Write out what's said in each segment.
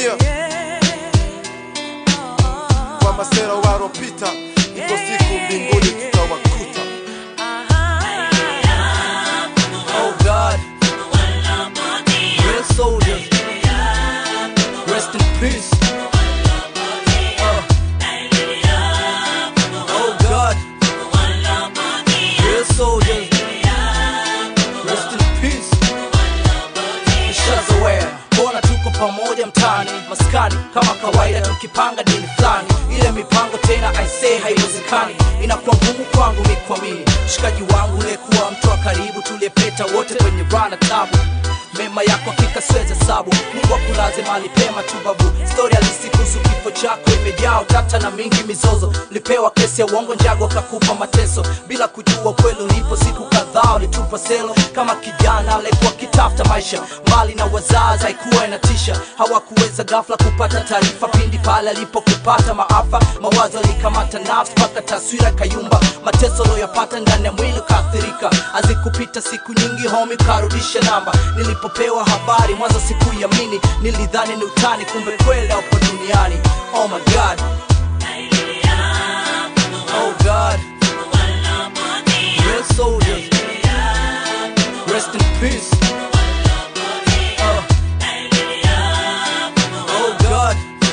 yeah. Kwa masera waropita, iko siku mbinguni tutawakuta. Oh God, real soldiers, rest in peace. Uh. Oh God, real soldiers, rest in peace. Nishazoea mbona tuko pamoja mtaani maskani kama kawaida tukipanga dini fulani ile mipango tena aisee haiwezekani inakuwa ngumu kwangu mikwamini mshikaji wangu uliyekuwa mtu wa karibu tuliyepeta wote kwenye rana tabu mema yako hakika siwezi hesabu mungu akulaze mahali pema tu babu stori halisi kuhusu kifo chako imejaa utata na mingi mizozo lipewa kesi ya uongo njago akakupa mateso bila kujua ukweli ulipo siku kadhaa ulitupa selo kama kijana aliyekuwa kitafuta maisha mbali na wazazi haikuwa inatisha hawakuweza ghafla kupata taarifa pindi pale alipokupata maafa mawazo alikamata nafsi mpaka taswira kayumba mateso loyapata ndani ya mwili ukaathirika azikupita siku nyingi homi ukarudisha namba nilipopewa habari mwanzo sikuiamini nilidhani ni utani kumbe kweli upo duniani oh my god oh god real soldiers rest in peace Uh. oh god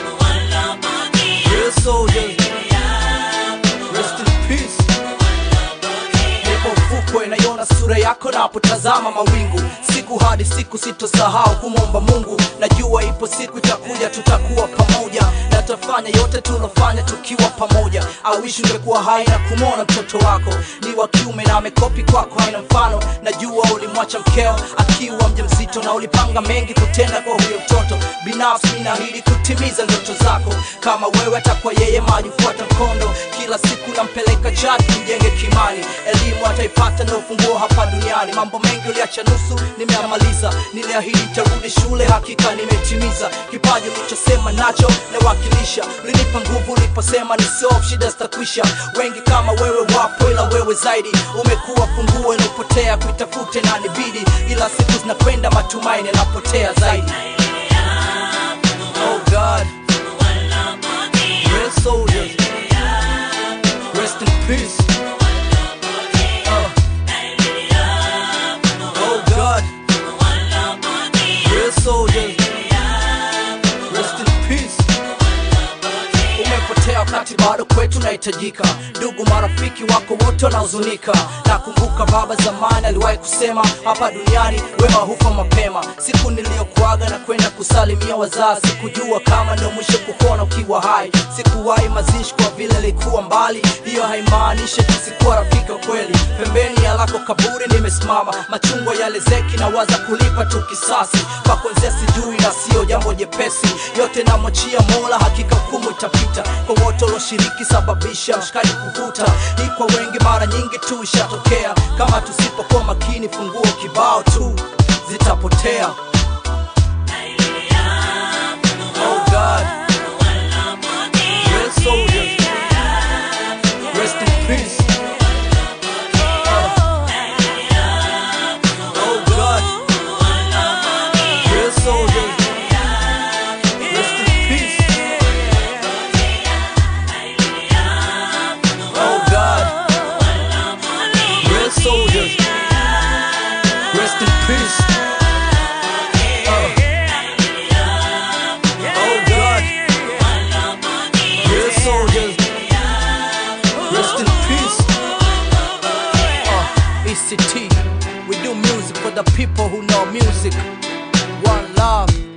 real soldiers rest in peace nipo ufukwe naiona sura yako napotazama mawingu siku hadi siku sitosahau kumwomba mungu najua ipo siku itakuja tutakuwa pamoja na tutafanya yote tulofanya tukiwa pamoja awishi ungekuwa hai na kumwona mtoto wako ni wa kiume na amekopi kwako haina mfano najua ulimwacha mkeo akiwa mjamzito na ulipanga mengi kutenda kwa huyo mtoto binafsi minahidi kutimiza ndoto zako kama wewe atakuwa yeye maji fuata mkondo kila siku nampeleka chati mjenge kimani elimu ataipata na ufunguo hapa duniani mambo mengi uliacha nusu nimeamaliza niliahidi nitarudi shule hakika nimetimiza kipaji ulichosema nacho nawakilisha ulinipa nguvu uliposema ni sof shida zitakwisha wengi kama wewe wapo ila wewe zaidi umekuwa funguo ilipotea kuitafute na nibidi ila siku zinakwenda matumaini yanapotea zaidi oh god real soldiers rest in peace Uh. oh god real soldiers rest in peace umepotea wakati bado kwetu nahitajika ndugu marafiki wako wote wanahuzunika nakumbuka baba zamani aliwahi kusema hapa duniani wema hufa mapema siku niliyokuaga na kwenda kusalimia wazazi sikujua kama ndio mwisho kukuona ukiwa hai sikuwahi mazishi kwa vile likuwa mbali hiyo haimaanishi tisikuwa rafiki wa kweli pembeni ya lako kaburi nimesimama machungwa yale zeki na waza kulipa tu kisasi kwa kuanzia sijui na sio jambo jepesi yote namwachia mola hakika hukumu itapita kwa wote walioshiriki sababisha mshikaji kuvuta hii kwa wengi mara nyingi tu ishatokea kama tusipokuwa makini funguo kibao tu zitapotea oh god real soldiers rest in peace oh god real soldiers rest in peace oh god real soldiers rest in peace Uh. oh god real soldiers rest in peace uh, ECT we do music for the people who know music one love